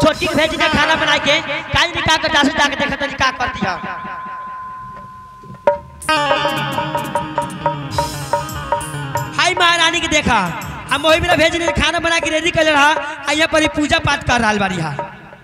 छोटी के भेज दे खाना बना के काज नहीं का करता से जाके देखा तनी का करती है हाय महारानी के देखा हम वही मेरा भेज दे खाना बना के रेडी कर रहा आ यहाँ पर ही पूजा पाठ कर रहा बारी हा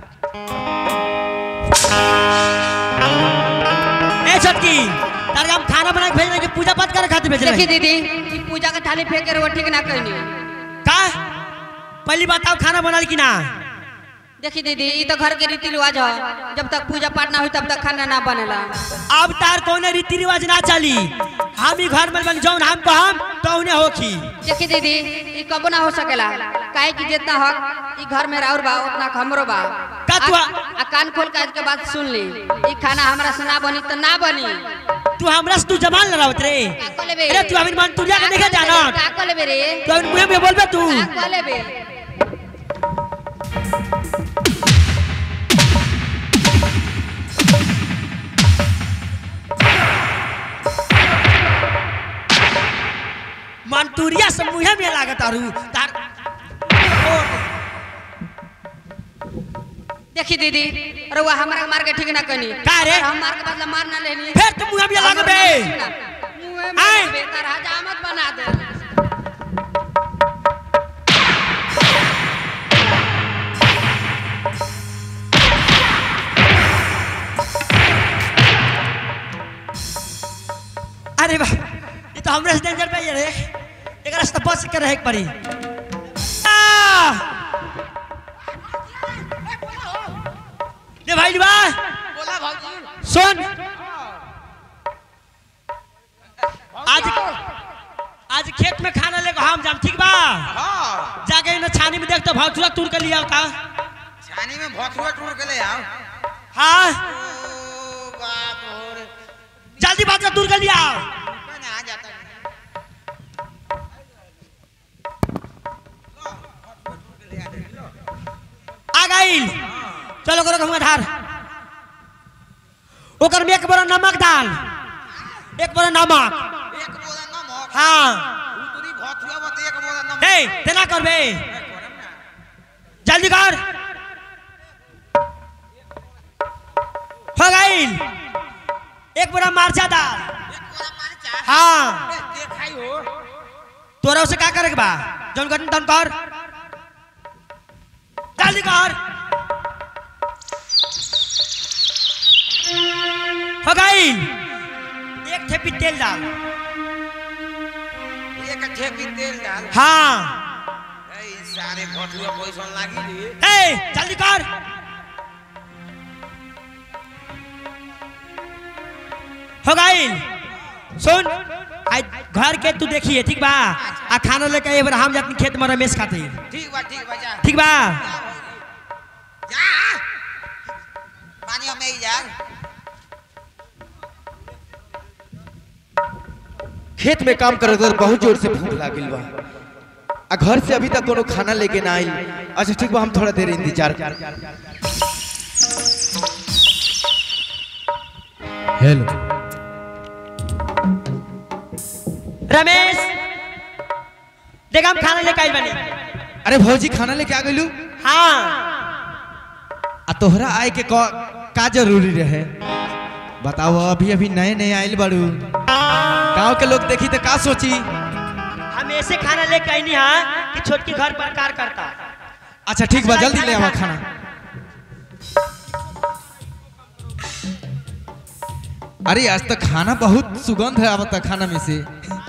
ए छोटकी तार हम खाना बना के भेज रहे कि पूजा पाठ करे खातिर भेज देखी रहे दीदी ई पूजा के थाली फेंक के वो ठीक ना कहनी का पहली बताओ खाना बनल कि ना देखी दीदी ई तो घर के रीति रिवाज है जब तक पूजा पाठ ना हुई तब तक खाना ना बनेला अब तार कौन रीति रिवाज ना चली हम ही घर में बन जौन हम कहम तो उन्हें होखी देखी दीदी ई कबो ना हो सकेला काहे कि जितना हक ई घर में राउर बा उतना हमरो बा का तू आ, आ कान खोल के आज के बात सुन ली ई खाना हमरा से ना बनी तो ना बनी तू हमरा से तू जमान लड़ावत रे का को लेबे अरे तू अभी मन तुरिया के देखे जाना का को लेबे रे तू अभी मुंह में बोलबे तू का को लेबे मन तुरिया से मुंह में लागत आरू तार देखी दीदी रउआ हमरा मार के ठीक ना कनी का रे? हम मार के बदला मार ना लेनी फिर तू मुंह में लागबे मुंह में आय। लागबे, तार हजामत बना दे अरे वाह ये तो हमरे से डेंजर पे रे एकरा से तो बच के रहे के पड़ी आ! ले भाई बा बोला भाजी सुन आज आज खेत में खाना लेके हम जाम ठीक बा हाँ जाके ना छानी में देख तो भावचुरा तूर के लिया का छानी में भथुआ टूट के ले आओ हाँ ओ बाप रे जल्दी बात दूर कर लिया कौन आ जाता है? लो, भथुआ टूट के ले आ दे, लो। आ गई चलो करो हम आधार ओकर में एक बड़ा नमक डाल एक बड़ा नमक एक बोरा नमक हाँ उतरी भथुआ बत एक बोरा नमक हे तेना करबे करम ना जल्दी कर हो गई एक बड़ा मार्चा डाल एक बोरा मरचा हाँ ए, देखाई हो तोरा उसे का करे के बा जौन गठन तन कर जल्दी कर हो गई एक ठेपी तेल डाल एक ठेपी तेल डाल हाँ ए, ई सारे भथुआ पैसन लागी रे ए जल्दी कर हो गई सुन आज घर के तू देखिए ठीक बा आ खाना लेके एक बार हम जाती खेत में रमेश खातिर ठीक बा ठीक बा जा ठीक बा जा पानी में ही जा खेत में काम करत करत बहुत जोर से भूख लागल बा आ घर से अभी तक कोनो खाना लेके ना आई अच्छा ठीक बा हम थोड़ा देर इंतजार हेलो रमेश देख हम खाना लेके आई बनी अरे भौजी खाना लेके आ गइलू हाँ आ तोहरा आए के का, का जरूरी रहे बताओ अभी अभी नए नए आइल बाड़ू गांव के लोग देखी तो का सोची हम ऐसे खाना लेके आई नहीं हाँ कि छोटकी घर पर कार करता अच्छा ठीक बा जल्दी ले आवा खाना अरे आज तक खाना बहुत सुगंध है आवता खाना में से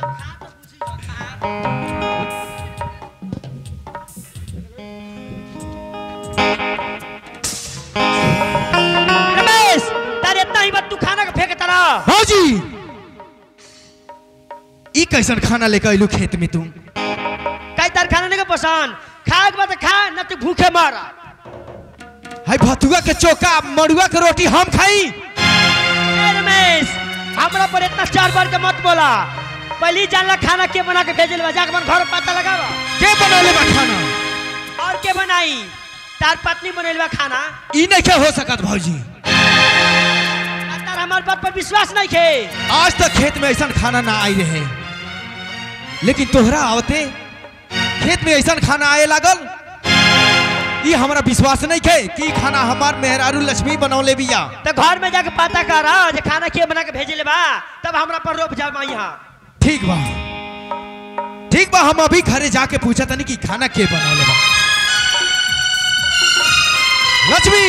रमेश तारे इतना ही बात तू खाना का फेंक तारा भौजी ई कैसन खाना लेके आइलू खेत में तुम कई तार खाना नहीं का पसंद खाए के बाद खा न तू भूखे मर हाय भतुआ के चोका मड़ुआ के रोटी हम खाई ए रमेश हमरा पर इतना चार बार के मत बोला पहले ही जानला खाना के बना के भेजल बा जाके अपन घर पता लगावा के बनौले बा खाना और के बनाई तार पत्नी बनल बा खाना ई नहीं के हो सकत भौजी आ तार हमार बात पर विश्वास नहीं खे आज तक खेत में ऐसा खाना ना आई रहे लेकिन तोहरा आवते खेत में ऐसा खाना आए लागल ये हमारा विश्वास नहीं है कि ई खाना हमार मेहरारू लक्ष्मी बनौले बिया तो घर में जाके पता कर जे खाना के बना के भेजे ले बा तब हमरा पर रोप जा यहाँ ठीक बा ठीक बा हम अभी घरे जाके पूछा तनी कि खाना के बनौले बा लक्ष्मी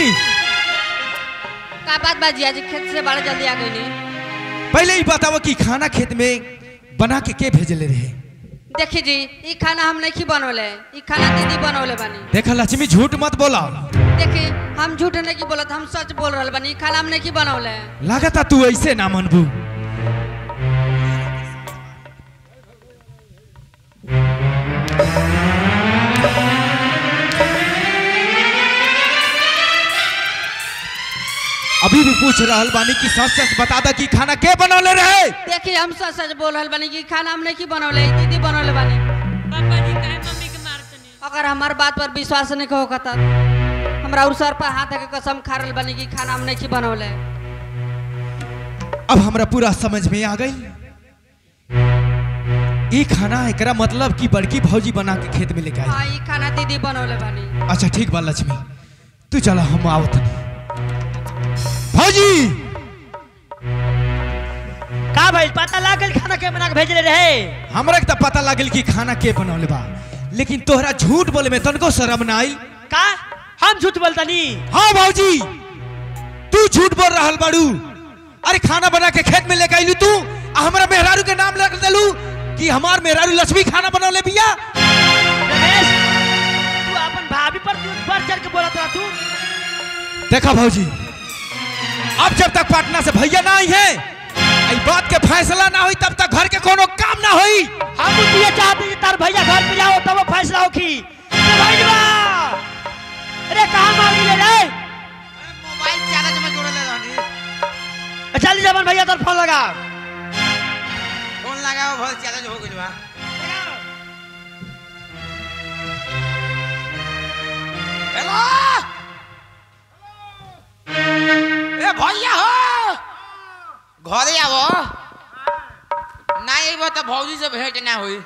का बात बाजी आज खेत से बड़ा जल्दी आ गई पहले ही बताओ कि खाना खेत में बना के के भेजले रहे देखी जी ई खाना हम नहीं बनौले ई खाना दीदी बनौले बानी देखा लक्ष्मी झूठ मत बोला देखी हम झूठ नहीं बोलत हम सच बोल रहल बानी ई खाना हम नहीं बनौले लागता तू ऐसे ना मनबू अभी भी पूछ रहल बानी कि सच सच बता दा कि खाना के बनौले रहे देखी हम सच सच बोल रहल बानी कि ई खाना हम नहीं बनौले ई दीदी बनौले बानी पापा जी काहे मम्मी के मारतनी अगर हमार बात पर विश्वास नहीं हो कता हमरा और सर पर हाथ के कसम खा रहल बानी कि खाना हम नहीं बनौले अब हमरा पूरा समझ में आ गई ई खाना एकरा मतलब कि बड़की भौजी बना के खेत में लेके आई हाँ ई खाना दीदी बनौले बानी अच्छा ठीक बा लक्ष्मी तू चला हम आवत नहीं भौजी का भाई पता लागल खाना के बना के भेजले रहे हमरा के तो पता लागल कि खाना के बनौले बा लेकिन तोहरा झूठ बोले में तनको शर्म ना आई का हम झूठ बोलतनी हाँ भौजी तू झूठ बोल रहल बाड़ू अरे खाना बना के खेत में लेके आइलू तू आ हमरा मेहरारू के नाम लग देलू कि हमार मेहरारू लक्ष्मी खाना बनौले बिया रमेश तू अपन भाभी पर तू बढ़ चढ़ के बोलत रहा तू देखा भौजी अब जब तक पटना से भैया ना आई है आई बात के फैसला ना हुई तब तक घर के कोनो काम ना हुई हम ये चाहते कि तार भैया घर पे जाओ तब वो फैसला होखी अरे भैया अरे कहाँ मांगी ले रे मोबाइल चार्ज में जोड़ले रहनी चल जबन भैया तर फोन लगा फोन लगाओ भल चार्ज हो गइल बा हेलो ए भैया हो घरे आवो ना अइबो त भौजी से भेंट ना होई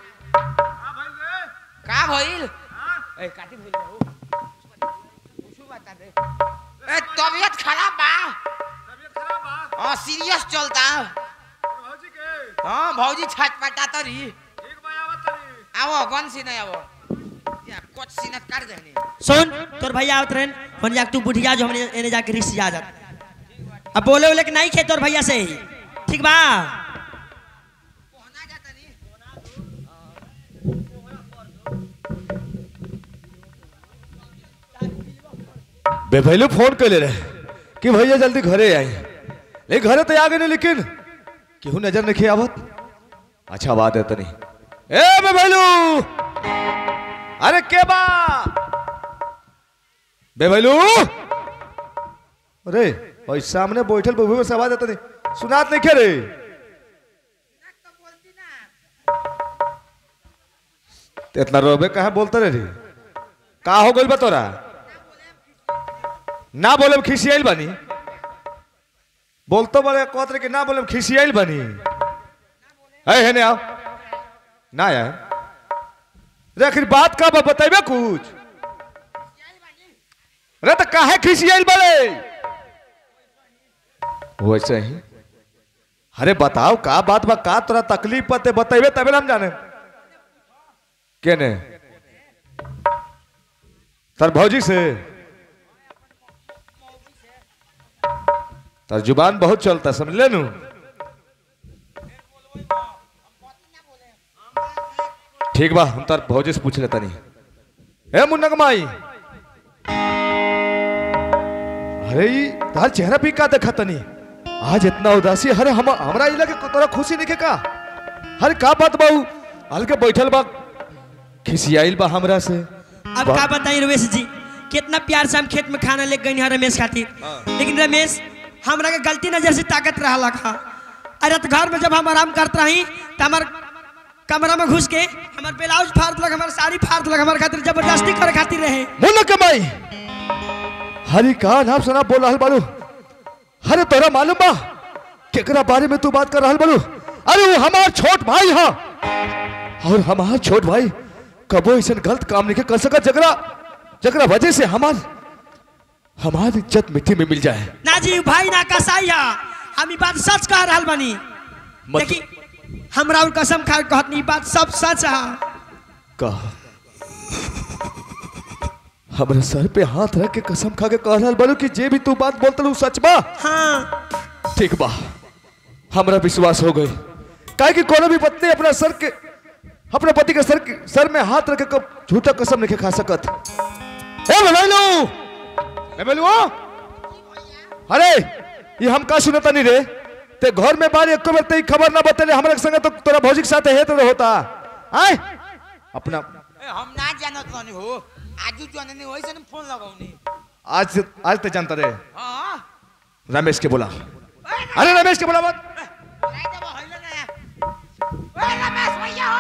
का भइल ए काटी भइल बा हो कुछ बता दे ए तबीयत खराब बा हाँ सीरियस चलता हाँ भौजी छटपटा तरी आवो गन सीने आवो या कुछ सीने कर देनी सुन तोर भैया आवत रहन फोन जाके तू बुढ़िया जो हमने एने जाके रिश्ते जा जा अब बोले बोले कि नहीं खे तोर भैया से ठीक बा पहुंचा जाता नी बेभैलू फोन कैले रहे कि भैया जल्दी घरे आई नहीं घरे तो आ गए लेकिन केहू नजर नहीं आवत अच्छा बात है तनी ए बेभैलू अरे के बा बेभैलू अरे भाई सामने बैठल बबू में से आवाज आता नहीं सुनात नहीं के रे तो इतना रोबे कहाँ बोलते रहे रे का हो गइल बा तोरा ना बोले खिसियाइल बनी बोलतो बड़े कहत रहे कि ना बोले खिसियाइल बनी है है ने आओ ना यार रे आखिर बात का बा बताइबे कुछ अरे तो काहे खिसियाइल बड़े वैसे ही अरे बताओ का बात बा का तोरा तकलीफ पते बताइबे तबे ना हम जाने केने तर भौजी से तर जुबान बहुत चलता समझ ले नू ठीक बा हम तार भौजी से पूछ लेता नहीं ए मुन्ना कमाई अरे ई तार चेहरा भी का देखा तनी आज इतना उदासी अरे हम हमरा इला के तोरा खुशी नहीं के का अरे का बात बाऊ हल्के बैठल बा खिसियाइल बा हमरा से अब का बताई रमेश जी कितना प्यार से हम खेत में खाना ले गई हैं रमेश खातिर लेकिन रमेश हमरा के गलती नजर से ताकत रहा लखा अरे तो घर में जब हम आराम करत रही तो हमार कमरा में घुस के हमार ब्लाउज फाड़ लग हमार साड़ी फाड़ लग हमार खातिर जबरदस्ती करे खातिर रहे मुन्ना कमाई हरी का नाम सुना बोल रहल बालू अरे तोरा मालूम बा केकरा बारे में तू बात कर रहल बालू अरे वो हमार छोट भाई हा और हमार छोट भाई कबो ऐसा गलत काम नहीं कर सकत जगरा जकरा वजह से हमार हमार इज्जत मिट्टी में मिल जाए ना जी भाई ना कसाई है हम ई बात सच कह रहल बानी मत- देखी हमरा और कसम खा के कहत नहीं बात सब सच है कह हमरा सर पे हाथ रख के कसम खा के कह रहल बारू कि जे भी तू बात बोलत रहू सच बा हाँ ठीक बा हमरा विश्वास हो गई काहे कि कोनो भी पत्नी अपना सर के अपने पति के सर के सर में हाथ रख के कब झूठा कसम नहीं खा सकत ए बेलू ए बेलू अरे ये हम का सुनता नहीं रे ते घर में बार एको बेर ते खबर ना बतेले हमरा के संगे तो तोरा भौजी के साथ है तो होता आय अपना ए, हम ना जानत रहनी हो आजू जाननी होई से फोन लगाउनी आज से आज ते जानता रे हां रमेश के बोला अरे रमेश के बोला मत नहीं जब होइले ना ए रमेश भैया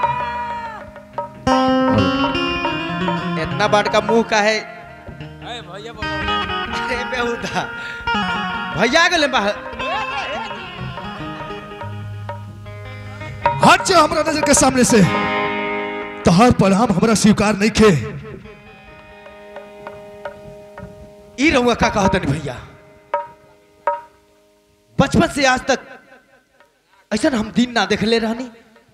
इतना बड़ का मुंह का है अरे भैया बोलो अरे बेहुदा भैया गेले बाहर हट जा हमरा नजर के सामने से तोहर प्रणाम हमरा स्वीकार नहीं खे ई रहुआ का कहत नहीं भैया बचपन से आज तक ऐसा हम दिन ना देखले रहनी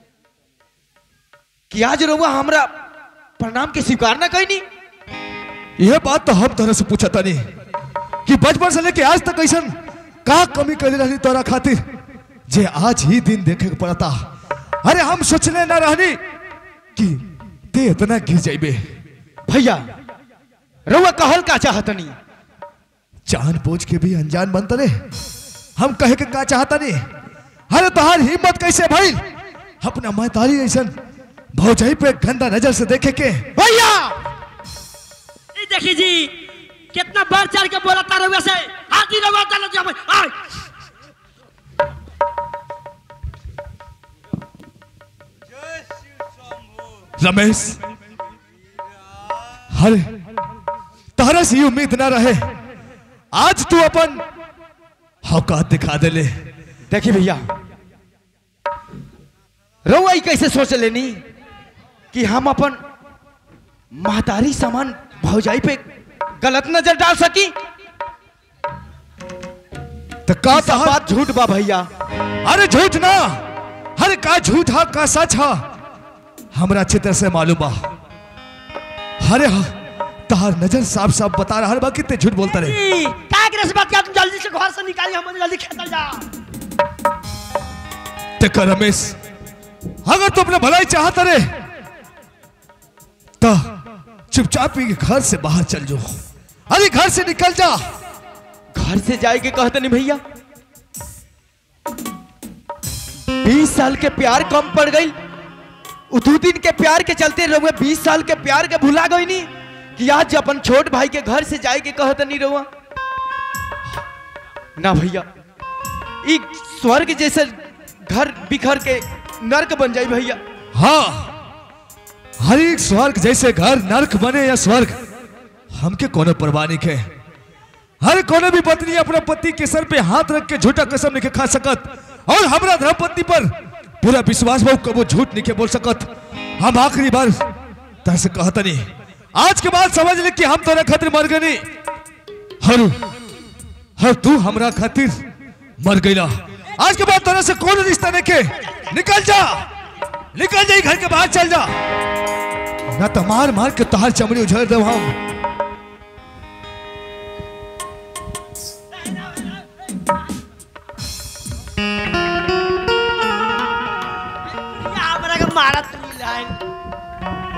कि आज रहुआ हमरा प्रणाम के स्वीकार ना कैनी यह बात तो हम तोहरा से पूछा तानी कि बचपन से लेके आज तक ऐसा का कमी कर रहनी तोरा खातिर जे आज ही दिन देखे के पड़ता अरे हम सोचने ना रहनी कि ते इतना गिर जाइबे भैया रहुआ कहल का चाहतनी जान बोझ के भी अनजान बनता रे हम कहे के का चाहता नहीं अरे तोहार हिम्मत कैसे भाई अपना मैतारी ऐसा भौजाई पे गंदा नजर से देखे के भैया ई देखी जी कितना बढ़ चढ़ के बोला तारे वैसे हाथी रवा चलो जब आय रमेश अरे तहरा से ये उम्मीद ना रहे आज तू अपन औकात दिखा दे ले देखिए भैया रहुआ ई कैसे सोच लेनी कि हम अपन महतारी सामान भौजाई पे गलत नजर डाल सकी तो का सब तहर बात झूठ बा भैया अरे झूठ ना अरे का झूठ हा का सच हा हमरा अच्छी तरह से मालूम बा अरे हा तहार नजर साफ साफ बता रहा बा कि ते झूठ बोलता रहे ई का करे से बात किया तुम जल्दी से घर से निकालिए हम जल्दी खेतल जा ते कर रमेश अगर तू अपने भलाई चाहता रे तो चुपचाप ही घर से बाहर चल जाओ अरे घर से निकल जा घर से जाए के कहते नहीं भैया बीस साल के प्यार कम पड़ गई उ दू दिन के प्यार के चलते रहुए बीस साल के प्यार के भुला गई नहीं कि आज अपन छोट भाई के घर से जाए के कहते नहीं रहुआ ना भैया ई स्वर्ग जैसे घर बिखर के नर्क बन जाए भैया हाँ हर एक स्वर्ग जैसे घर नरक बने या स्वर्ग हमके कोनो परवाह नहीं के हर कोनो भी पत्नी अपने पति के सर पे हाथ रख के झूठा कसम नहीं के खा सकत और हमरा धर्मपत्नी पर पूरा विश्वास बहु कबो झूठ नहीं के बोल सकत हम आखिरी बार तरह से कहता नहीं आज के बाद समझ ले कि हम तोरा खातिर मर गए हर हर तू हमरा खातिर मर गईला आज के बाद तोरा से कौन रिश्ता नहीं के निकल जा निकल जाई घर के बाहर चल जा ना तो मार मार के तोहार चमड़ी उझाड़ दे हम या हमरा के मारत नहीं लाइन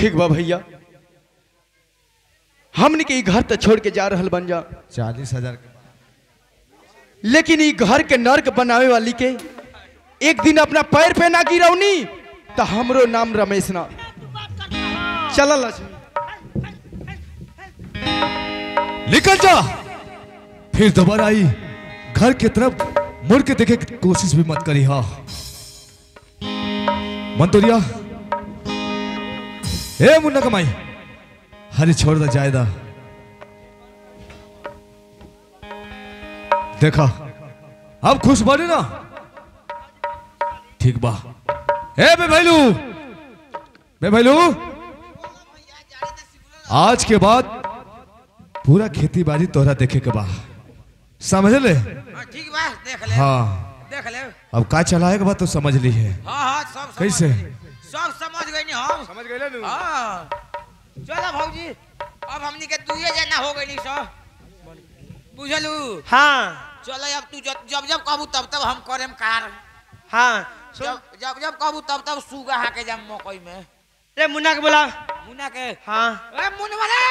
ठीक बा भैया हमने के ई घर तो छोड़ के जा रहल बन जा चालीस हजार के लेकिन ई घर के नर्क बनावे वाली के एक दिन अपना पैर पे ना गिरौनी तो हमरो नाम रमेश ना चल लक्ष्मी निकल जा फिर दोबारा आई घर की तरफ मुड़ के देखे की कोशिश भी मत करी हाँ मंतोरिया ए मुन्ना कमाई हरी छोड़ दे जायदा देखा अब खुश बने ना ठीक बा ए बे भैलू बे भैलू आज के बाद पूरा खेती बाड़ी तोहरा देखे के बा समझ ले हाँ, ठीक बा देख ले हाँ देख ले अब का चलाएगा बात तो समझ ली है हाँ हाँ सब समझ कैसे? गइनी। सब समझ गई नी हम समझ गए ना हाँ चलो भौजी अब हमनी के दुए जना हो गई सब बुझलू हाँ चलो अब तू जब जब जब कहबू तब तब हम करेम कार हाँ सुन जब जब जब कहबू तब तब सुगा हाके जाम मकई में रे मुन्ना के बोला मुन्ना के हाँ ए मुन्ना रे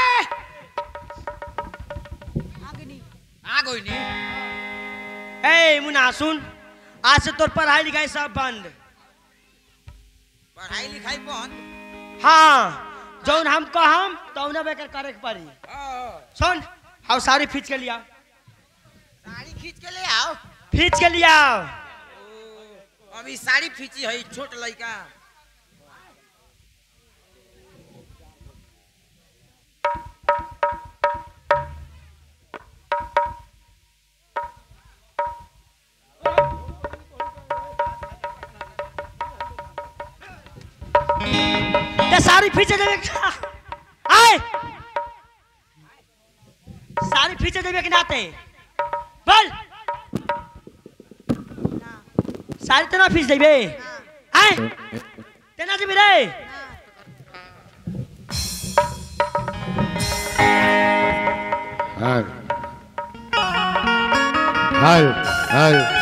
आ गई नी ए मुन्ना सुन आज से तोर पढ़ाई लिखाई सब बंद पढ़ाई लिखाई बंद हाँ जौन हम कहम तौन बेकर करे के पड़ी हाँ, सुन हाउ साड़ी खींच के लिया साड़ी खींच के ले आओ खींच के लिया ओ, अभी साड़ी खींची है छोट लड़का ते साड़ी खींचे देवे का आए साड़ी खींचे देवे के नाते बोल साड़ी तो ना खींच देवे आए तेना देवे रे हाल हाल हाल